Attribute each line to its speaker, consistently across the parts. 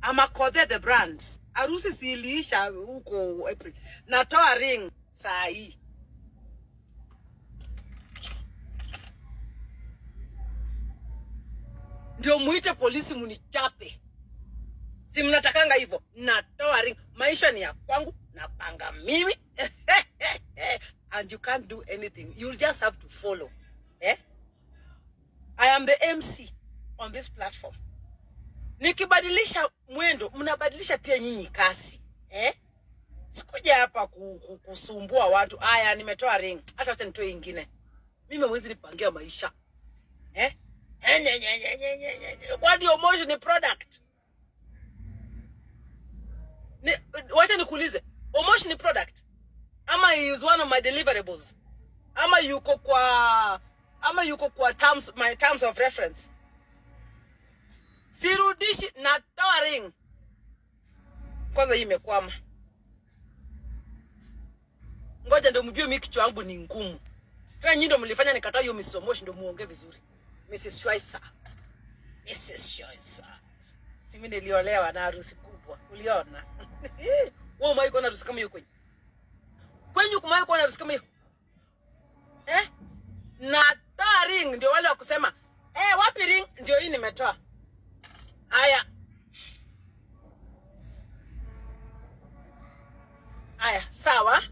Speaker 1: Amakothe the brand. Harusi siliisha huko April. Natoa ring saa hii. Ndio muite polisi munichape. Si mnatakanga hivyo? Natoa ring. Maisha ni ya kwangu, napanga mimi. And you can't do anything. You'll just have to follow. Eh? I am the MC on this platform. Nikibadilisha mwendo, mnabadilisha pia nyinyi kasi. Eh? Sikuja hapa ku, ku, kusumbua watu. Aya, nimetoa ring. Hata wacha nitoe ingine. Mimi mwezi nipangia maisha. Eh? Eh, nye, nye, nye, nye, nye, nye, nye. Kwani Omosh ni product? Ni, wacha nikuulize. Omosh ni product? Ama he is one of my deliverables? Ama yuko kwa ama yuko kwa terms, my terms of reference? Sirudishi natoa ring. Kwanza hii imekwama. Ngoja ndio mjue mimi kichwa yangu ni ngumu. Tena nyinyi ndio mlifanya nikataa hiyo Mrs. Omosh ndio muongee vizuri. Mrs. Schweitzer. Mrs. Schweitzer. Si mimi niliolewa na harusi kubwa. Uliona? Wewe umewahi kuona harusi kama hiyo kwenye? Kwenye kumewahi kuona harusi kama hiyo? Eh? Natoa ring ndio wale wa kusema, "Eh, wapi ring?" Ndio hii nimetoa. Haya. Haya, sawa.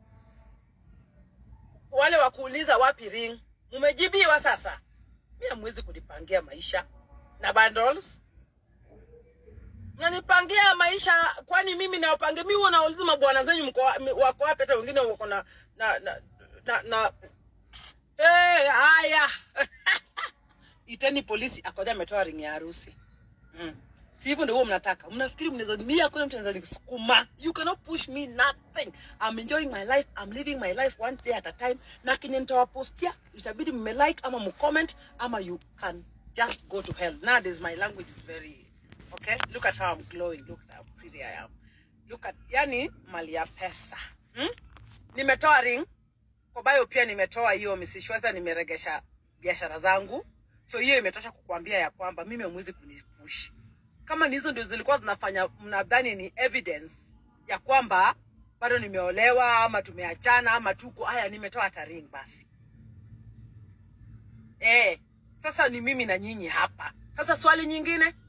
Speaker 1: Wale wa kuuliza wapi ring, mumejibiwa sasa. Mimi hamwezi kunipangia maisha na bundles. Mnanipangia maisha kwani mimi nawapangia mimi huwa nauliza mabwana zenyu mko wa- mi- wako wapi hata wengine wako na na na na, na. Eh, haya. Iteni polisi akoja ametoa ring ya harusi. Mm. Si hivyo ndio huwa mnataka. Mnafikiri mnaweza mimi hakuna mtu anaweza nikusukuma. You cannot push me nothing. I'm enjoying my life. I'm living my life one day at a time. Na kenye nitawapostia itabidi mme like ama mcomment ama you can just go to hell. Nowadays my language is very okay. Look at how I'm glowing. Look at how pretty I am. Look at yani mali ya pesa. Hmm? Nimetoa ring kwa bio pia nimetoa hiyo Mrs. Shweza, nimeregesha biashara zangu, so hiyo imetosha kukuambia ya kwamba mimi hamwezi kunipush. Kama ni hizo ndio zilikuwa zinafanya mnadhani ni evidence ya kwamba bado nimeolewa ama tumeachana ama tuko haya, nimetoa hata ring basi. Eh, sasa ni mimi na nyinyi hapa. Sasa swali nyingine,